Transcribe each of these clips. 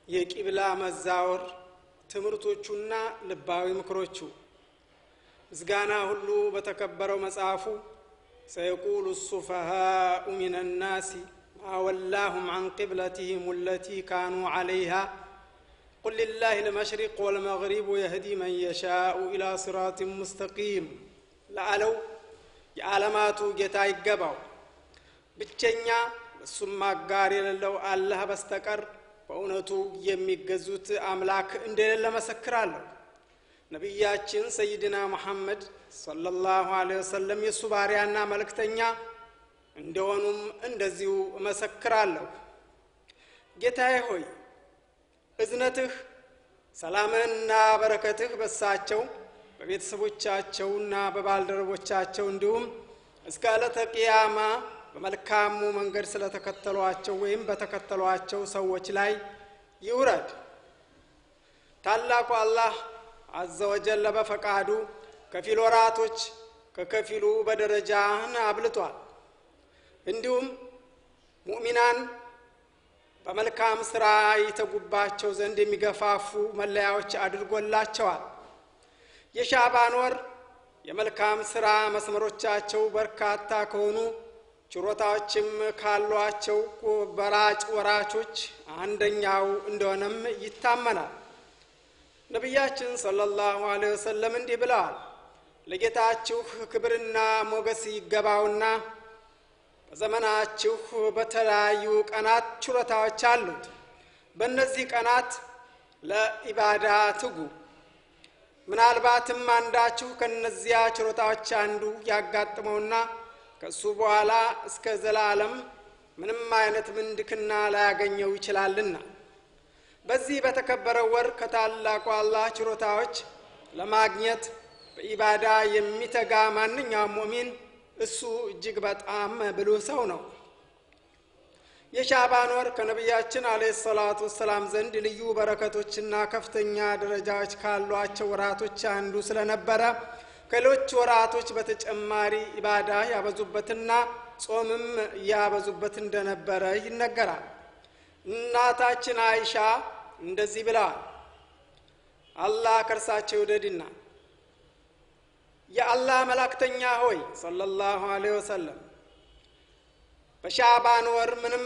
የቂብላ መዛወር ትምህርቶቹና ልባዊ ምክሮቹ ምስጋና ሁሉ በተከበረው መጽሐፉ ሰየቁሉ ሱፈሃኡ ሚን ናሲ ማ ወላሁም አን ቅብለትህም ለቲ ካኑ ዓለይሃ ቁል ሊላህ ልመሽሪቅ ወልመግሪቡ የህዲ መን የሻኡ ኢላ ሲራጢን ሙስተቂም ለአለው የዓለማቱ ጌታ ይገባው ብቸኛ እሱም አጋር የሌለው አላህ በስተቀር በእውነቱ የሚገዙት አምላክ እንደሌለ መሰክራለሁ ነቢያችን ሰይድና ሙሐመድ ሰለላሁ ዐለይሂ ወሰለም የእሱ ባሪያና መልእክተኛ እንደሆኑም እንደዚሁ እመሰክራለሁ ጌታዬ ሆይ እዝነትህ ሰላምህና በረከትህ በሳቸው በቤተሰቦቻቸውና በባልደረቦቻቸው እንዲሁም እስከ ዕለተ ቅያማ በመልካሙ መንገድ ስለተከተሏቸው ወይም በተከተሏቸው ሰዎች ላይ ይውረድ ታላቁ አላህ አዘወጀለ በፈቃዱ ከፊል ወራቶች ከከፊሉ በደረጃን አብልጧል እንዲሁም ሙእሚናን በመልካም ስራ የተጉባቸው ዘንድ የሚገፋፉ መለያዎች አድርጎላቸዋል የሻባን ወር የመልካም ስራ መስመሮቻቸው በርካታ ከሆኑ ችሮታዎችም ካሏቸው በራጭ ወራቾች አንደኛው እንደሆነም ይታመናል ነቢያችን ሰለላሁ ዐለይሂ ወሰለም እንዲህ ብለዋል ለጌታችሁ ክብርና ሞገስ ይገባውና በዘመናችሁ በተለያዩ ቀናት ችሮታዎች አሉት በእነዚህ ቀናት ለኢባዳ ትጉ ምናልባትም አንዳችሁ ከነዚያ ችሮታዎች አንዱ ያጋጥመውና ከእሱ በኋላ እስከ ዘላለም ምንም አይነት ምንድክና ላያገኘው ይችላልና በዚህ በተከበረው ወር ከታላቁ አላህ ችሮታዎች ለማግኘት በኢባዳ የሚተጋ ማንኛውም ሙእሚን እሱ እጅግ በጣም ብሉህ ሰው ነው የሻባን ወር ከነቢያችን አለ ሰላቱ ወሰላም ዘንድ ልዩ በረከቶችና ከፍተኛ ደረጃዎች ካሏቸው ወራቶች አንዱ ስለነበረ ከሌሎች ወራቶች በተጨማሪ ኢባዳ ያበዙበትና ጾምም ያበዙበት እንደነበረ ይነገራል እናታችን አይሻ እንደዚህ ብለዋል አላህ ከእርሳቸው ይውደድና የአላህ መላክተኛ ሆይ ሰለላሁ ዐለይሂ ወሰለም በሻባን ወር ምንም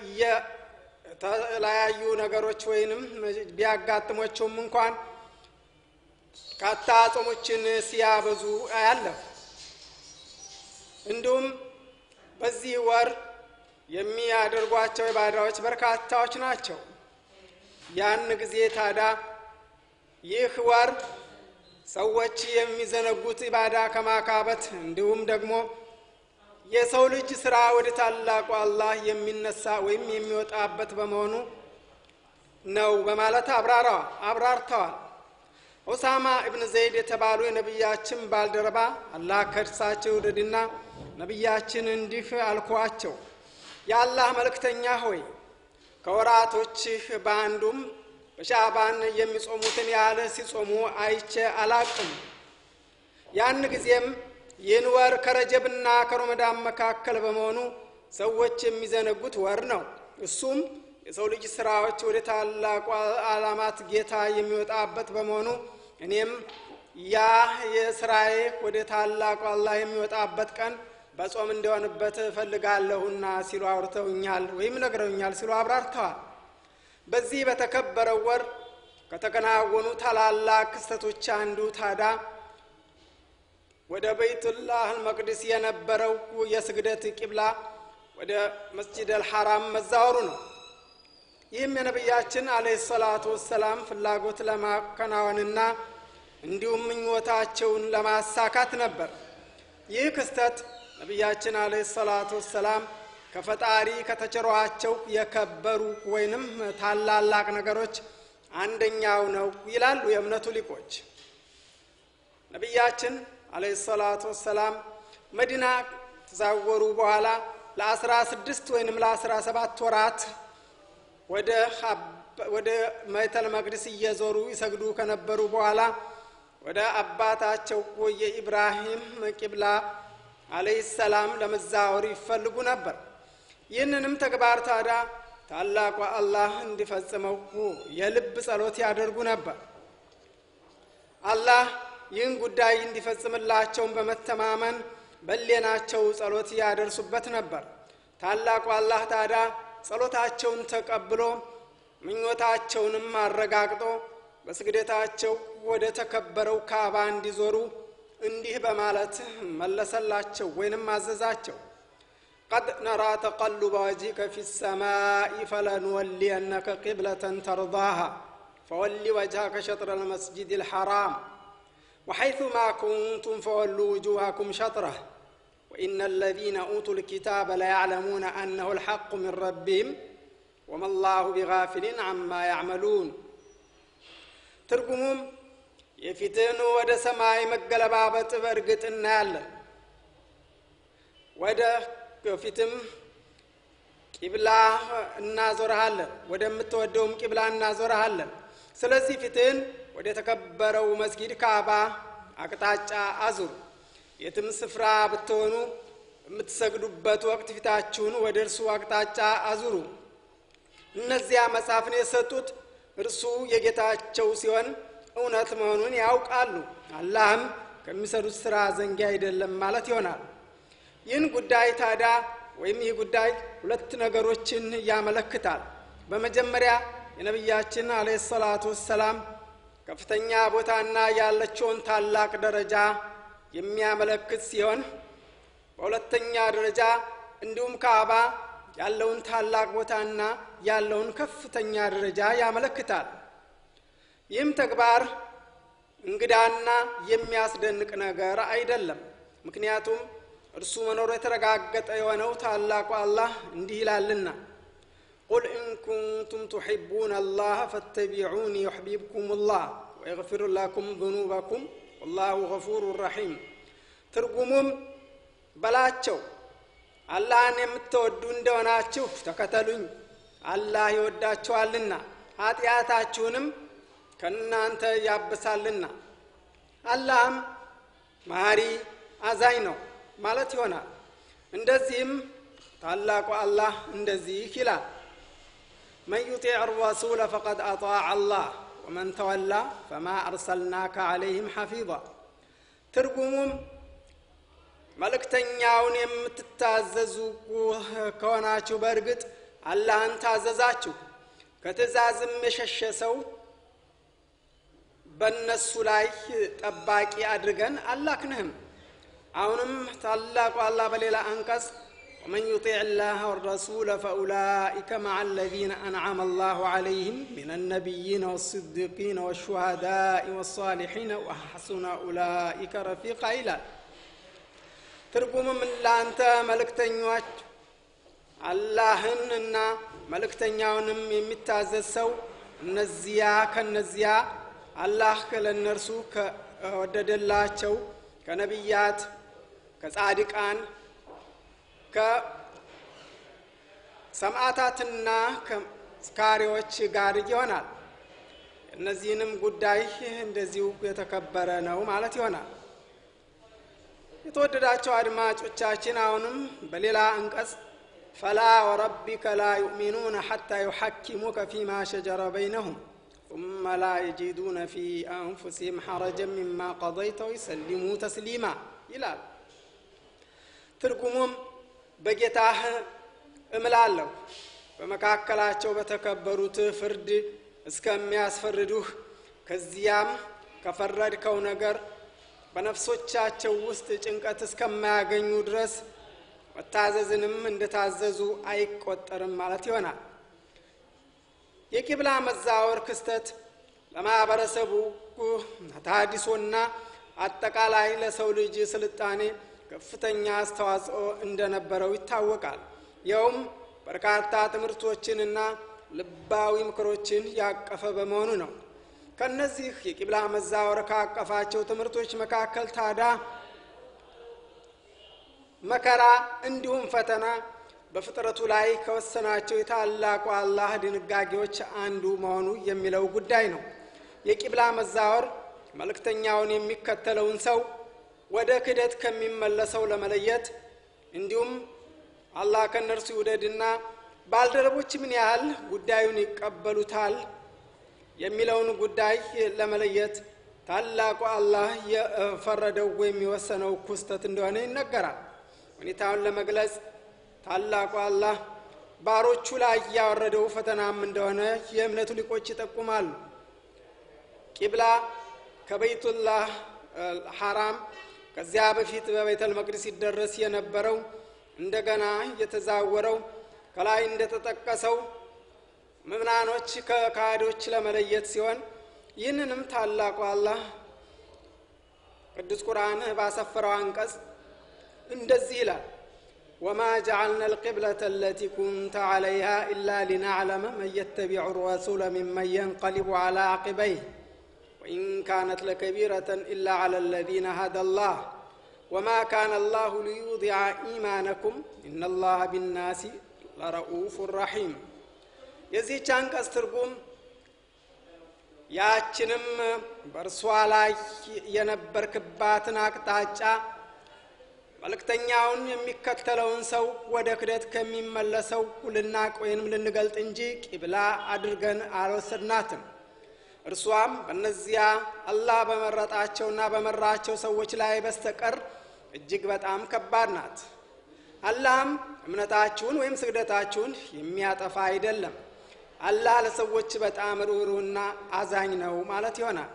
የተለያዩ ነገሮች ወይንም ቢያጋጥሞቸውም እንኳን ካታ ጾሞችን ሲያበዙ አያለሁ እንዲሁም በዚህ ወር የሚያደርጓቸው ኢባዳዎች በርካታዎች ናቸው ያን ጊዜ ታዳ ይህ ወር ሰዎች የሚዘነጉት ኢባዳ ከማካበት እንዲሁም ደግሞ የሰው ልጅ ስራ ወደ ታላቁ አላህ የሚነሳ ወይም የሚወጣበት በመሆኑ ነው በማለት አብራራዋል አብራርተዋል ኡሳማ እብን ዘይድ የተባሉ የነቢያችን ባልደረባ አላህ ከእርሳቸው ውደድና ነቢያችን እንዲህ አልኳቸው የአላህ መልእክተኛ ሆይ ከወራቶችህ በአንዱም በሻባን የሚጾሙትን ያህል ሲጾሙ አይቼ አላቅም ያን ጊዜም ይህን ወር ከረጀብና ከሮመዳን መካከል በመሆኑ ሰዎች የሚዘነጉት ወር ነው እሱም የሰው ልጅ ስራዎች ወደ ታላቁ አላማት ጌታ የሚወጣበት በመሆኑ እኔም ያ የስራዬ ወደ ታላቁ አላህ የሚወጣበት ቀን በጾም እንዲሆንበት እፈልጋለሁና ሲሉ አውርተውኛል ወይም ነግረውኛል ሲሉ አብራርተዋል በዚህ በተከበረው ወር ከተከናወኑ ታላላቅ ክስተቶች አንዱ ታዳ ወደ በይቱላህ መቅድስ የነበረው የስግደት ቂብላ ወደ መስጂድ አልሐራም መዛወሩ ነው ይህም የነቢያችን አለህ ሰላቱ ወሰላም ፍላጎት ለማከናወንና እንዲሁም ምኞታቸውን ለማሳካት ነበር ይህ ክስተት ነቢያችን አለህ ሰላቱ ወሰላም ከፈጣሪ ከተቸሯቸው የከበሩ ወይንም ታላላቅ ነገሮች አንደኛው ነው ይላሉ የእምነቱ ሊቆች ነቢያችን አለህ ሰላቱ ወሰላም መዲና ተዛወሩ በኋላ ለአስራ ስድስት ወይንም ለአስራ ሰባት ወራት ወደ መይተል መቅድስ እየዞሩ ይሰግዱ ከነበሩ በኋላ ወደ አባታቸው የኢብራሂም ቂብላ አለህ ሰላም ለመዛወር ይፈልጉ ነበር ይህንንም ተግባር ታዳ ታላቁ አላህ እንዲፈጽመው የልብ ጸሎት ያደርጉ ነበር። አላህ ይህን ጉዳይ እንዲፈጽምላቸውን በመተማመን በሌናቸው ጸሎት ያደርሱበት ነበር። ታላቁ አላህ ታዲያ ጸሎታቸውን ተቀብሎ ምኞታቸውንም አረጋግጦ በስግደታቸው ወደ ተከበረው ካባ እንዲዞሩ እንዲህ በማለት መለሰላቸው ወይንም አዘዛቸው። ቀድ ነራ ተቀሉበ ወጅሂከ ፊ ሰማኢ ፈለንወሊየነከ ቂብለተን ተርዳሃ ፈወሊ ወጅሀከ ሸጥረ ልመስጅድ ልሐራም ወሐይثማ ኩንቱም ፈወሉ ውጁሃኩም ሸጥረህ ወኢነ አለዚነ ኡቱ ልኪታበ ለያዕለሙነ አነሁ ልሐቁ ምን ረቢህም ወማ ላሁ ቢጋፊሊን አማ ያዕመሉን። ትርጉሙም የፊትን ወደ ሰማይ መገለባበጥ በእርግጥ እናያለን። ወደ ፊትም ቂብላ እናዞረሃለን፣ ወደምትወደውም ቂብላ እናዞረሃለን። ስለዚህ ፊትን ወደ ተከበረው መስጊድ ካባ አቅጣጫ አዙር። የትም ስፍራ ብትሆኑ የምትሰግዱበት ወቅት ፊታችሁን ወደ እርሱ አቅጣጫ አዙሩ። እነዚያ መጽሐፍን የሰጡት እርሱ የጌታቸው ሲሆን እውነት መሆኑን ያውቃሉ። አላህም ከሚሰሩት ስራ ዘንጊ አይደለም ማለት ይሆናል። ይህን ጉዳይ ታዲያ ወይም ይህ ጉዳይ ሁለት ነገሮችን ያመለክታል። በመጀመሪያ የነቢያችን አለይሂ ሰላቱ ወሰላም ከፍተኛ ቦታና ያለችውን ታላቅ ደረጃ የሚያመለክት ሲሆን በሁለተኛ ደረጃ እንዲሁም ካዕባ ያለውን ታላቅ ቦታና ያለውን ከፍተኛ ደረጃ ያመለክታል። ይህም ተግባር እንግዳና የሚያስደንቅ ነገር አይደለም። ምክንያቱም እርሱ መኖሩ የተረጋገጠ የሆነው ታላቁ አላህ እንዲህ ይላልና ቁል ኢን ኩንቱም ቱሒቡነ አላህ ፈተቢዑኒ ዩሕቢብኩም ላህ ወየግፊር ለኩም ذኑበኩም ወላሁ ገፉሩ ረሒም። ትርጉሙም በላቸው አላህን የምትወዱ እንደሆናችሁ ተከተሉኝ፣ አላህ ይወዳችኋልና ኃጢአታችሁንም ከእናንተ ያብሳልና አላህም መሐሪ አዛኝ ነው ማለት ይሆናል። እንደዚህም ታላቁ አላህ እንደዚህ ይላል፣ መን ዩጢዕ ረሱለ ፈቀድ አጣዕ አላህ ወመን ተወላ ፈማ አርሰልናከ ዓለይህም ሐፊዛ። ትርጉሙም መልእክተኛውን የምትታዘዙ ከሆናችሁ በእርግጥ አላህን ታዘዛችሁ፣ ከትእዛዝም የሸሸ ሰው በእነሱ ላይ ጠባቂ አድርገን አላክንህም። አሁንም ታላቁ አላህ በሌላ አንቀጽ ወመን ዩጢዕ ላህ ወረሱለ ፈኡላኢከ መዓ አለዚነ አንዓመ አላሁ ዓለይህም ሚነ ነቢይነ ወስዲቂነ ወሹሃዳኢ ወሳሊሒነ ወሐሱነ ኡላኢከ ረፊቃ ይላል። ትርጉምም ለአንተ መልእክተኞች አላህን እና መልእክተኛውንም የሚታዘዝ ሰው እነዚያ ከነዚያ አላህ ለእነርሱ ከወደደላቸው ከነቢያት ከጻድቃን ከሰማዕታትና ከስካሪዎች ጋር ይሆናል። እነዚህንም ጉዳይ እንደዚሁ የተከበረ ነው ማለት ይሆናል። የተወደዳቸው አድማጮቻችን አሁንም በሌላ አንቀጽ ፈላ ወረቢከ ላ ዩእሚኑነ ሐታ ዩሐኪሙከ ፊማ ሸጀረ በይነሁም ثم لا يجدون في أنفسهم حرجا مما قضيت ويسلموا ተስሊማ ይላል። ትርጉሙም በጌታህ እምላለሁ በመካከላቸው በተከበሩት ፍርድ እስከሚያስፈርዱህ ከዚያም ከፈረድከው ነገር በነፍሶቻቸው ውስጥ ጭንቀት እስከማያገኙ ድረስ መታዘዝንም እንደታዘዙ አይቆጠርም ማለት ይሆናል። የቂብላ መዛወር ክስተት ለማህበረሰቡ ተሃድሶና አጠቃላይ ለሰው ልጅ ስልጣኔ ከፍተኛ አስተዋጽኦ እንደነበረው ይታወቃል። ይኸውም በርካታ ትምህርቶችንና ልባዊ ምክሮችን ያቀፈ በመሆኑ ነው። ከነዚህ የቂብላ መዛወር ካቀፋቸው ትምህርቶች መካከል ታዲያ መከራ እንዲሁም ፈተና በፍጥረቱ ላይ ከወሰናቸው የታላቁ አላህ ድንጋጌዎች አንዱ መሆኑ የሚለው ጉዳይ ነው። የቂብላ መዛወር መልእክተኛውን የሚከተለውን ሰው ወደ ክደት ከሚመለሰው ለመለየት እንዲሁም አላህ ከእነርሱ ይውደድና ባልደረቦች ምን ያህል ጉዳዩን ይቀበሉታል የሚለውን ጉዳይ ለመለየት ታላቁ አላህ የፈረደው ወይም የወሰነው ክስተት እንደሆነ ይነገራል። ሁኔታውን ለመግለጽ ታላቁ አላህ ባሮቹ ላይ ያወረደው ፈተናም እንደሆነ የእምነቱ ሊቆች ይጠቁማሉ። ቂብላ ከበይቱላህ ሐራም ከዚያ በፊት በቤተል መቅደስ ሲደረስ የነበረው እንደገና የተዛወረው ከላይ እንደተጠቀሰው ምምናኖች ከካህዶች ለመለየት ሲሆን ይህንንም ታላቁ አላህ ቅዱስ ቁርአን ባሰፈረው አንቀጽ እንደዚህ ይላል ወማ ጀዓልና አልቅብለተ አለቲ ኩንተ ዐለይሃ ኢላ ሊናዕለመ መን የተቢዑ ረሱለ ሚመን የንቀሊቡ ዐላ ዓቂበይህ ወኢን ካነት ለከቢረተን ኢላ ዐላ አለዚነ ሀደ ላህ ወማ ካነ አላሁ ሊዩዲዐ ኢማነኩም ኢነ ላሀ ቢናሲ ለረኡፍ ረሒም የዚህች አንቀጽ ትርጉም ያችንም በእርሷ ላይ የነበርክባትን አቅጣጫ መልእክተኛውን የሚከተለውን ሰው ወደ ክደት ከሚመለሰው ልናቅ ወይንም ልንገልጥ እንጂ ቂብላ አድርገን አልወሰድናትም። እርሷም በእነዚያ አላህ በመረጣቸውና በመራቸው ሰዎች ላይ በስተቀር እጅግ በጣም ከባድ ናት። አላህም እምነታችሁን ወይም ስግደታችሁን የሚያጠፋ አይደለም። አላህ ለሰዎች በጣም ርኅሩህና አዛኝ ነው ማለት ይሆናል።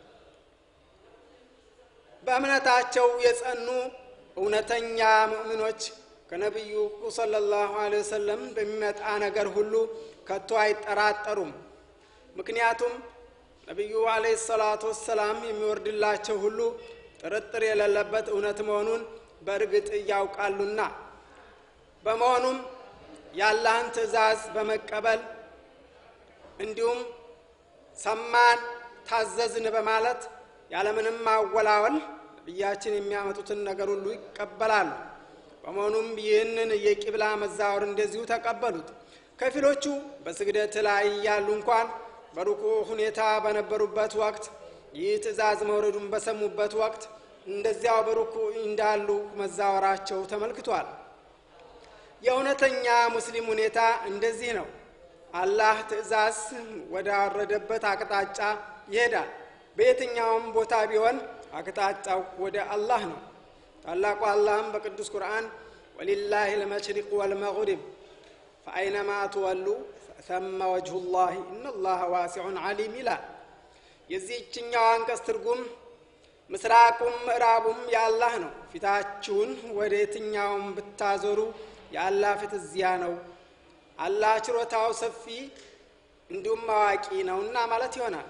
በእምነታቸው የጸኑ እውነተኛ ሙእሚኖች ከነቢዩ ሰለላሁ ዐለይሂ ወሰለም በሚመጣ ነገር ሁሉ ከቶ አይጠራጠሩም። ምክንያቱም ነቢዩ ዐለይሂ ሰላቱ ወሰላም የሚወርድላቸው ሁሉ ጥርጥር የሌለበት እውነት መሆኑን በእርግጥ ያውቃሉና። በመሆኑም የአላህን ትእዛዝ በመቀበል እንዲሁም ሰማን ታዘዝን በማለት ያለምንም ማወላወል ነቢያችን የሚያመጡትን ነገር ሁሉ ይቀበላሉ። በመሆኑም ይህንን የቂብላ መዛወር እንደዚሁ ተቀበሉት። ከፊሎቹ በስግደት ላይ ያሉ እንኳን በሩኩ ሁኔታ በነበሩበት ወቅት ይህ ትእዛዝ መውረዱን በሰሙበት ወቅት እንደዚያው በሩኩ እንዳሉ መዛወራቸው ተመልክቷል። የእውነተኛ ሙስሊም ሁኔታ እንደዚህ ነው። አላህ ትእዛዝ ወዳወረደበት አቅጣጫ ይሄዳል። በየትኛውም ቦታ ቢሆን አቅጣጫው ወደ አላህ ነው። ታላቁ አላህም በቅዱስ ቁርአን ወሊላህ ልመሽሪቅ ወልመግሪብ ፈአይነማ ትወሉ ፈተመ ወጅሁ ላህ ኢነላህ ዋሲዑን ዓሊም ይላል። የዚህችኛው አንቀጽ ትርጉም ምስራቁም ምዕራቡም የአላህ ነው። ፊታችሁን ወደ የትኛውም ብታዞሩ የአላህ ፊት እዚያ ነው። አላህ ችሮታው ሰፊ እንዲሁም አዋቂ ነውና ማለት ይሆናል።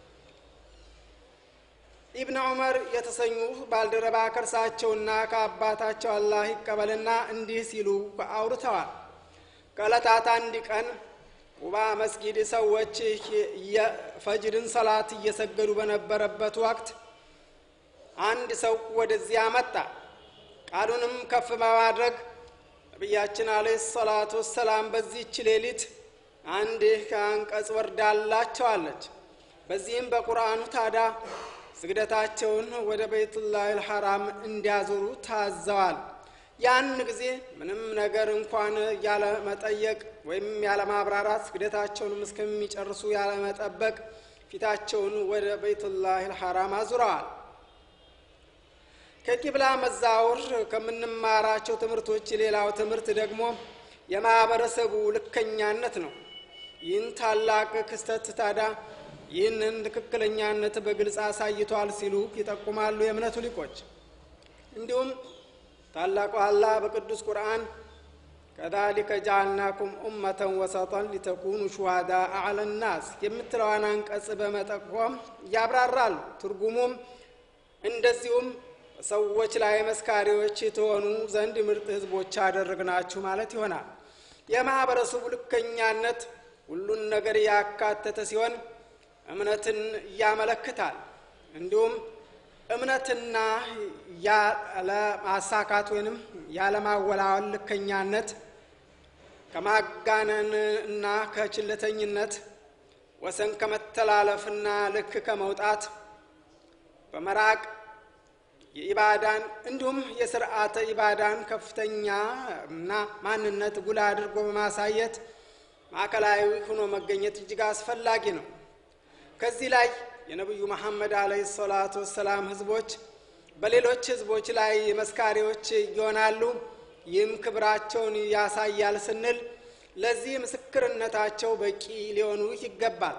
ኢብን ዑመር የተሰኙ ባልደረባ ከእርሳቸውና ከአባታቸው አላህ ይቀበልና እንዲህ ሲሉ አውርተዋል። ከዕለታት አንድ ቀን ቁባ መስጊድ ሰዎች የፈጅርን ሰላት እየሰገዱ በነበረበት ወቅት አንድ ሰው ወደዚያ መጣ። ቃሉንም ከፍ በማድረግ ነቢያችን አለይሂ ሰላቱ ወሰላም በዚህች ሌሊት አንድ አንቀጽ ወርዳላቸዋለች። በዚህም በቁርአኑ ታዲያ ስግደታቸውን ወደ ቤቱላህ ልሐራም እንዲያዞሩ ታዘዋል። ያን ጊዜ ምንም ነገር እንኳን ያለ መጠየቅ ወይም ያለ ማብራራት ስግደታቸውንም እስከሚጨርሱ ያለ መጠበቅ ፊታቸውን ወደ ቤቱላህ ልሐራም አዙረዋል። ከቂብላ መዛወር ከምንማራቸው ትምህርቶች ሌላው ትምህርት ደግሞ የማህበረሰቡ ልከኛነት ነው። ይህን ታላቅ ክስተት ታዲያ ይህንን ትክክለኛነት በግልጽ አሳይቷል ሲሉ ይጠቁማሉ የእምነቱ ሊቆች። እንዲሁም ታላቁ አላህ በቅዱስ ቁርአን ከዛሊከ ጀዓልናኩም ኡመተን ወሰጠን ሊተኩኑ ሹሃዳ አዕለ ናስ የምትለዋን አንቀጽ በመጠቆም ያብራራሉ። ትርጉሙም እንደዚሁም ሰዎች ላይ መስካሪዎች የተሆኑ ዘንድ ምርጥ ህዝቦች አደረግናችሁ ማለት ይሆናል። የማህበረሰቡ ልከኛነት ሁሉን ነገር ያካተተ ሲሆን እምነትን ያመለክታል። እንዲሁም እምነትና ያለማሳካት ወይንም ያለማወላወል ልከኛነት ከማጋነን እና ከችለተኝነት ወሰን ከመተላለፍና ልክ ከመውጣት በመራቅ የኢባዳን እንዲሁም የስርዓተ ኢባዳን ከፍተኛ እና ማንነት ጉላ አድርጎ በማሳየት ማዕከላዊ ሆኖ መገኘት እጅግ አስፈላጊ ነው። ከዚህ ላይ የነቢዩ መሐመድ አለይሂ ሰላቱ ወሰላም ህዝቦች በሌሎች ህዝቦች ላይ መስካሪዎች ይሆናሉ። ይህም ክብራቸውን ያሳያል ስንል ለዚህ ምስክርነታቸው በቂ ሊሆኑ ይገባል።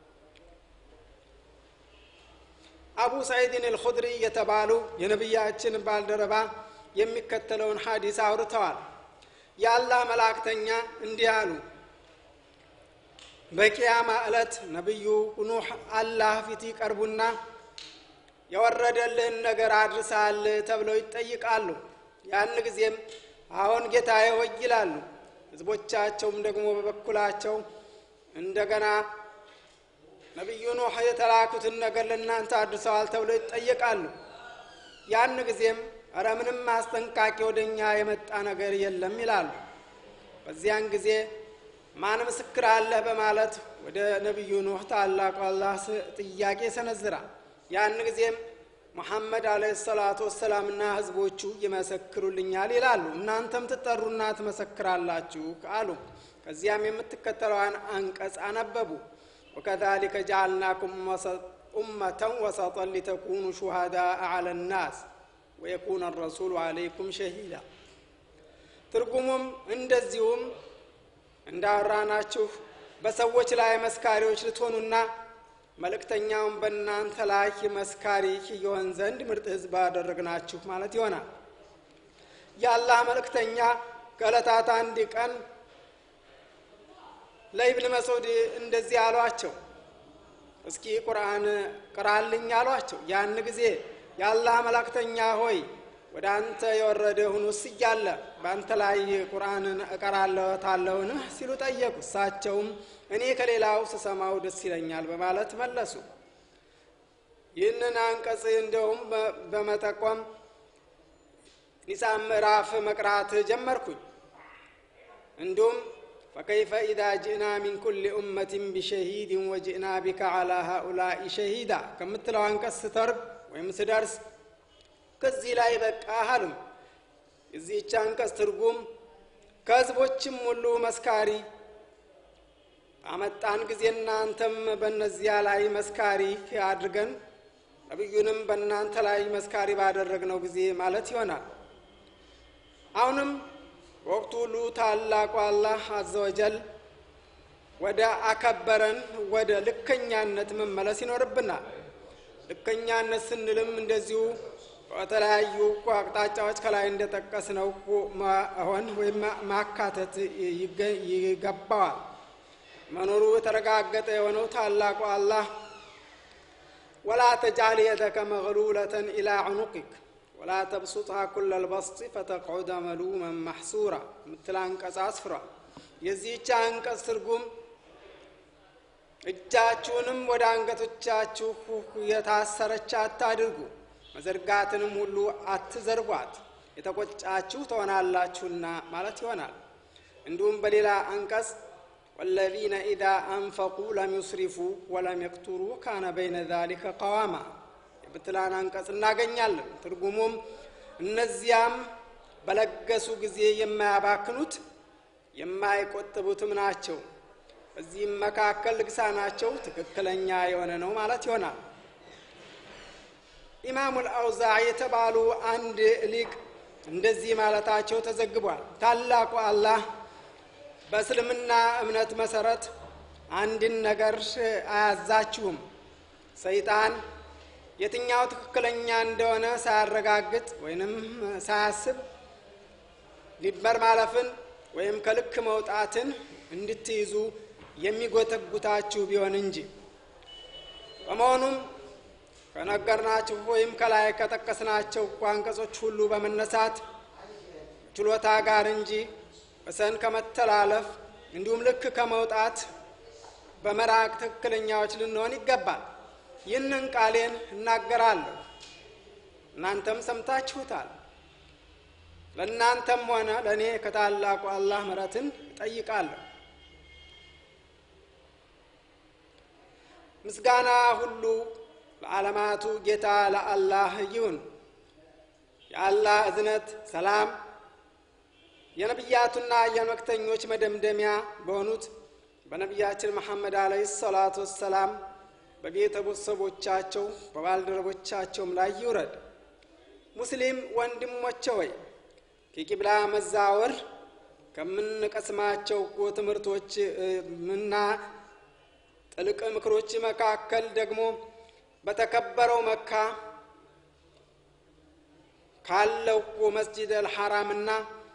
አቡ ሰዒድን አልኹድሪ የተባሉ የነቢያችን ባልደረባ የሚከተለውን ሐዲስ አውርተዋል። የአላህ መላእክተኛ እንዲህ አሉ። በቂያማ ዕለት ነቢዩ ኑሕ አላህ ፊት ይቀርቡና የወረደልህን ነገር አድርሰሃል ተብለው ይጠይቃሉ። ያን ጊዜም አሁን ጌታዬ ሆይ ይላሉ። ህዝቦቻቸውም ደግሞ በበኩላቸው እንደገና ነቢዩ ኑሕ የተላኩትን ነገር ለእናንተ አድርሰዋል ተብለው ይጠየቃሉ። ያን ጊዜም እረ ምንም አስጠንቃቂ ወደ እኛ የመጣ ነገር የለም ይላሉ። በዚያን ጊዜ ማን ምስክር አለህ በማለት ወደ ነቢዩ ኑሕ ታላቁ አላህ ጥያቄ ሰነዝራል። ያን ጊዜም ሙሐመድ አለይሂ ሰላቱ ወሰላምና ህዝቦቹ ይመሰክሩልኛል ይላሉ። እናንተም ትጠሩና ትመሰክራላችሁ አሉ። ከዚያም የምትከተለዋን አንቀጽ አነበቡ። ወከዛሊከ ጀዐልናኩም ኡመተን ወሰጠን ሊተኩኑ ሹሃዳአ ዐለ ናስ ወየኩነ ረሱሉ ዐለይኩም ሸሂዳ። ትርጉሙም እንደዚሁም እንዳወራናችሁ በሰዎች ላይ መስካሪዎች ልትሆኑና መልእክተኛውን በእናንተ ላይ መስካሪ ይሆን ዘንድ ምርጥ ህዝብ አደረግናችሁ ማለት ይሆናል። የአላህ መልእክተኛ ከዕለታት አንድ ቀን ለኢብን መስዑድ እንደዚህ አሏቸው፣ እስኪ ቁርአን ቅራልኝ አሏቸው። ያን ጊዜ የአላህ መልእክተኛ ሆይ ወደ አንተ የወረደ ሁኑስ እያለ በአንተ ላይ ቁርአንን እቀራለታለሁን ሲሉ ጠየቁ። እሳቸውም እኔ ከሌላው ስሰማው ደስ ይለኛል በማለት መለሱ። ይህንን አንቀጽ እንደውም በመጠቆም ኒሳ ምዕራፍ መቅራት ጀመርኩኝ። እንዲሁም ፈከይፈ ኢዛ ጅእና ሚን ኩል ኡመትን ቢሸሂድን ወጅእና ቢከ ዐላ ሃኡላኢ ሸሂዳ ከምትለው አንቀጽ ስተርግ ወይም ስደርስ ከዚህ ላይ በቃ አሉም። የዚህች አንቀጽ ትርጉም ከህዝቦችም ሁሉ መስካሪ አመጣን ጊዜ እናንተም በእነዚያ ላይ መስካሪ አድርገን ነቢዩንም በእናንተ ላይ መስካሪ ባደረግነው ጊዜ ማለት ይሆናል። አሁንም ወቅቱ ሁሉ ታላቁ አላህ አዘወጀል ወደ አከበረን ወደ ልከኛነት መመለስ ይኖርብናል። ልከኛነት ስንልም እንደዚሁ በተለያዩ አቅጣጫዎች ከላይ እንደጠቀስነው መሆን ወይም ማካተት ይገባዋል። መኖሩ የተረጋገጠ የሆነው ታላቁ አላህ ወላ ተጃል የደከ መግሉለተን ኢላ ዑኑቂክ ወላ ተብሱጥሃ ኩለ ልበስጢ ፈተቅዑደ መሉመን ማሕሱራ ምትል አንቀጽ አስፍሯል። የዚህች አንቀጽ ትርጉም እጃችሁንም ወደ አንገቶቻችሁ የታሰረች አታድርጉ፣ መዘርጋትንም ሁሉ አትዘርጓት፣ የተቆጫችሁ ትሆናላችሁና ማለት ይሆናል። እንዲሁም በሌላ አንቀጽ ወለዚነ ኢዛ አንፈቁ ለም ዩስሪፉ ወለም የቅቱሩ ካነ በይነ ዛሊከ ቀዋማ የብትላን አንቀጽ እናገኛለን። ትርጉሙም እነዚያም በለገሱ ጊዜ የማያባክኑት የማይቆጥቡትም ናቸው። በዚህም መካከል ልግሳናቸው ትክክለኛ የሆነ ነው ማለት ይሆናል። ኢማሙል አውዛዕ የተባሉ አንድ ሊቅ እንደዚህ ማለታቸው ተዘግቧል። ታላቁ አላህ በእስልምና እምነት መሰረት አንድን ነገር አያዛችሁም። ሰይጣን የትኛው ትክክለኛ እንደሆነ ሳያረጋግጥ ወይንም ሳያስብ ሊበር ማለፍን ወይም ከልክ መውጣትን እንድትይዙ የሚጎተጉታችሁ ቢሆን እንጂ። በመሆኑም ከነገርናችሁ ወይም ከላይ ከጠቀስናቸው አንቀጾች ሁሉ በመነሳት ችሎታ ጋር እንጂ ወሰን ከመተላለፍ እንዲሁም ልክ ከመውጣት በመራቅ ትክክለኛዎች ልንሆን ይገባል። ይህንን ቃሌን እናገራለሁ፣ እናንተም ሰምታችሁታል። ለእናንተም ሆነ ለእኔ ከታላቁ አላህ ምሕረትን እጠይቃለሁ። ምስጋና ሁሉ ለዓለማቱ ጌታ ለአላህ ይሁን። የአላህ እዝነት ሰላም የነቢያቱና የመክተኞች መደምደሚያ በሆኑት በነቢያችን መሐመድ አለህ ሰላቱ ወሰላም በቤተሰቦቻቸው በባልደረቦቻቸውም ላይ ይውረድ። ሙስሊም ወንድሞቼ ወይ ከቂብላ መዛወር ከምንቀስማቸው ትምህርቶች እና ጥልቅ ምክሮች መካከል ደግሞ በተከበረው መካ ካለው መስጂድ አልሐራምና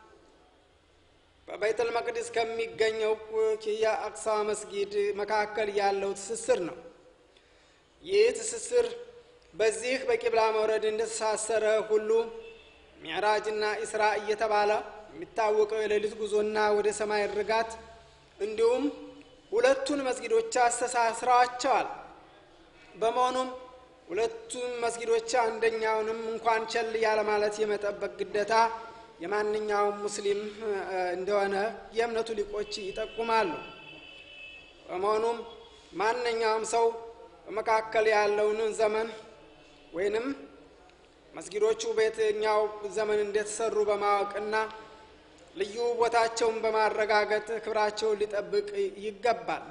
በቤተል መቅደስ ከሚገኘው የአቅሳ መስጊድ መካከል ያለው ትስስር ነው። ይህ ትስስር በዚህ በቂብላ መውረድ እንደተሳሰረ ሁሉ ሚዕራጅና ኢስራ እየተባለ የሚታወቀው የሌሊት ጉዞና ወደ ሰማይ ርጋት እንዲሁም ሁለቱን መስጊዶች አስተሳስረዋቸዋል። በመሆኑም ሁለቱም መስጊዶች አንደኛውንም እንኳን ቸል ያለ ማለት የመጠበቅ ግዴታ የማንኛውም ሙስሊም እንደሆነ የእምነቱ ሊቆች ይጠቁማሉ። በመሆኑም ማንኛውም ሰው በመካከል ያለውን ዘመን ወይንም መስጊዶቹ በየትኛው ዘመን እንደተሰሩ በማወቅና ልዩ ቦታቸውን በማረጋገጥ ክብራቸውን ሊጠብቅ ይገባል።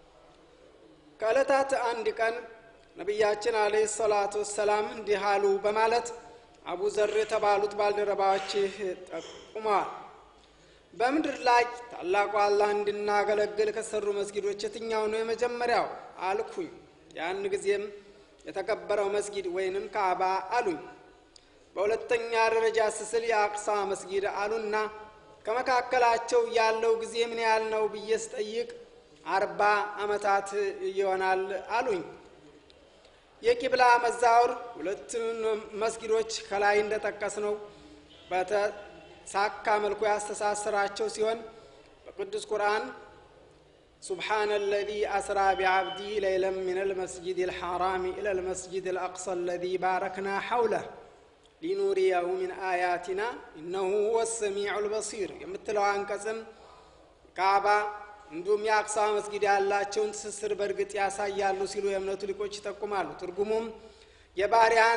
ከዕለታት አንድ ቀን ነቢያችን አለይሂ ሰላቱ ወሰላም እንዲህ አሉ በማለት አቡ ዘር የተባሉት ባልደረባዎች ጠቁመዋል። በምድር ላይ ታላቁ አላህ እንድናገለግል ከሰሩ መስጊዶች የትኛው ነው የመጀመሪያው አልኩኝ። ያን ጊዜም የተከበረው መስጊድ ወይንም ካዕባ አሉኝ። በሁለተኛ ደረጃ ስስል የአቅሳ መስጊድ አሉና ከመካከላቸው ያለው ጊዜ ምን ያህል ነው ብዬ ስጠይቅ አርባ ዓመታት ይሆናል አሉኝ። የቂብላ መዛወር ሁለቱን መስጊዶች ከላይ እንደጠቀስነው በተሳካ መልኩ ያስተሳሰራቸው ሲሆን በቅዱስ ቁርአን سبحان الذي أسرى بعبدي ليلا من المسجد الحرام إلى المسجد الأقصى الذي باركنا حوله ሊኑሪያሁ ሚን አያቲና እነሁ ሁወ ሰሚዑ ልበሲር የምትለው አንቀጽም ካዕባ እንዲሁም የአቅሳ መስጊድ ያላቸውን ትስስር በእርግጥ ያሳያሉ ሲሉ የእምነቱ ሊቆች ይጠቁማሉ። ትርጉሙም የባሪያን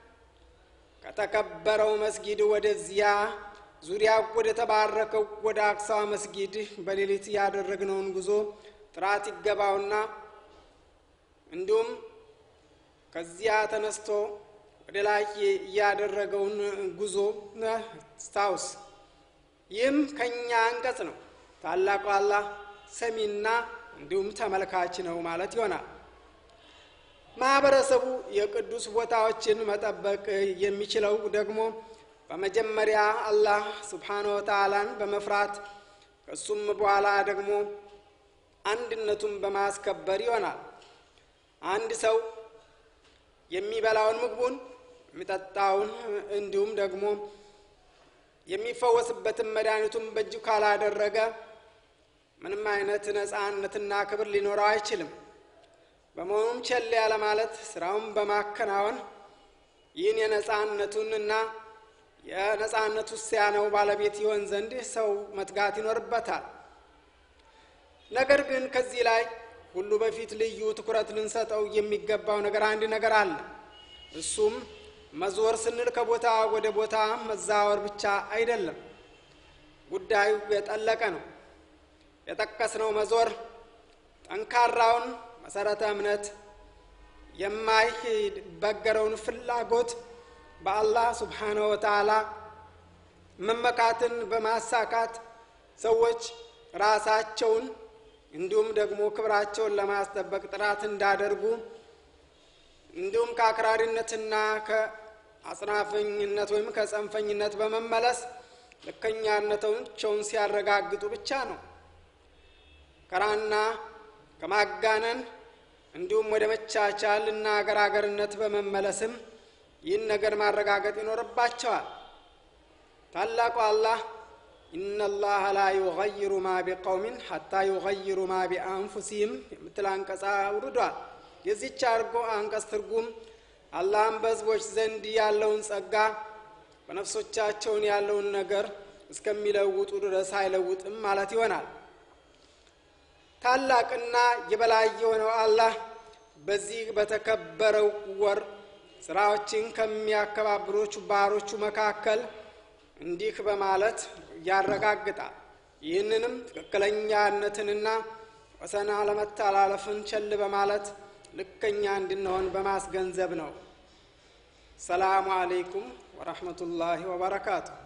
ከተከበረው መስጊድ ወደዚያ ዙሪያ ወደ ተባረከው ወደ አቅሳ መስጊድ በሌሊት ያደረግነውን ጉዞ ጥራት ይገባውና እንዲሁም ከዚያ ተነስቶ ወደ ላይ ያደረገውን ጉዞ ስታውስ። ይህም ከእኛ አንቀጽ ነው። ታላቁ አላህ ሰሚና እንዲሁም ተመልካች ነው ማለት ይሆናል። ማህበረሰቡ የቅዱስ ቦታዎችን መጠበቅ የሚችለው ደግሞ በመጀመሪያ አላህ ስብሓነ ወተዓላን በመፍራት ከሱም በኋላ ደግሞ አንድነቱን በማስከበር ይሆናል። አንድ ሰው የሚበላውን ምግቡን የሚጠጣውን እንዲሁም ደግሞ የሚፈወስበትን መድኃኒቱን በእጁ ካላደረገ ምንም አይነት ነፃነትና ክብር ሊኖረው አይችልም። በመሆኑም ቸል ያለ ማለት ስራውን በማከናወን ይህን የነፃነቱንና የነፃነቱ ሲያነው ባለቤት ይሆን ዘንድ ሰው መትጋት ይኖርበታል። ነገር ግን ከዚህ ላይ ሁሉ በፊት ልዩ ትኩረት ልንሰጠው የሚገባው ነገር አንድ ነገር አለ። እሱም መዞር ስንል ከቦታ ወደ ቦታ መዛወር ብቻ አይደለም። ጉዳዩ የጠለቀ ነው። የጠቀስነው መዞር ጠንካራውን መሰረተ እምነት የማይበገረውን ፍላጎት በአላህ ሱብሓነሁ ወተዓላ መመካትን በማሳካት ሰዎች ራሳቸውን እንዲሁም ደግሞ ክብራቸውን ለማስጠበቅ ጥራት እንዳደርጉ እንዲሁም ከአክራሪነትና ከአጽናፈኝነት ወይም ከጸንፈኝነት በመመለስ ልከኛነታቸውን ሲያረጋግጡ ብቻ ነው። ከራና ከማጋነን እንዲሁም ወደ መቻቻል እና አገር አገርነት በመመለስም ይህን ነገር ማረጋገጥ ይኖርባቸዋል። ታላቁ አላህ ኢነላህ ላ ዩገይሩ ማ ቢቀውሚን ሐታ ዩገይሩ ማ ቢአንፉሲህም የምትል አንቀጽ አውርዷል። የዚች አርጎ አንቀጽ ትርጉም አላህም በሕዝቦች ዘንድ ያለውን ጸጋ በነፍሶቻቸውን ያለውን ነገር እስከሚለውጡ ድረስ አይለውጥም ማለት ይሆናል። ታላቅና የበላይ የሆነው አላህ በዚህ በተከበረው ወር ስራዎችን ከሚያከባብሮቹ ባሮቹ መካከል እንዲህ በማለት ያረጋግጣል። ይህንንም ትክክለኛነትንና ወሰን አለመተላለፍን ቸል በማለት ልከኛ እንድንሆን በማስገንዘብ ነው ሰላሙ አለይኩም ወረሕመቱላሂ ወበረካቱሁ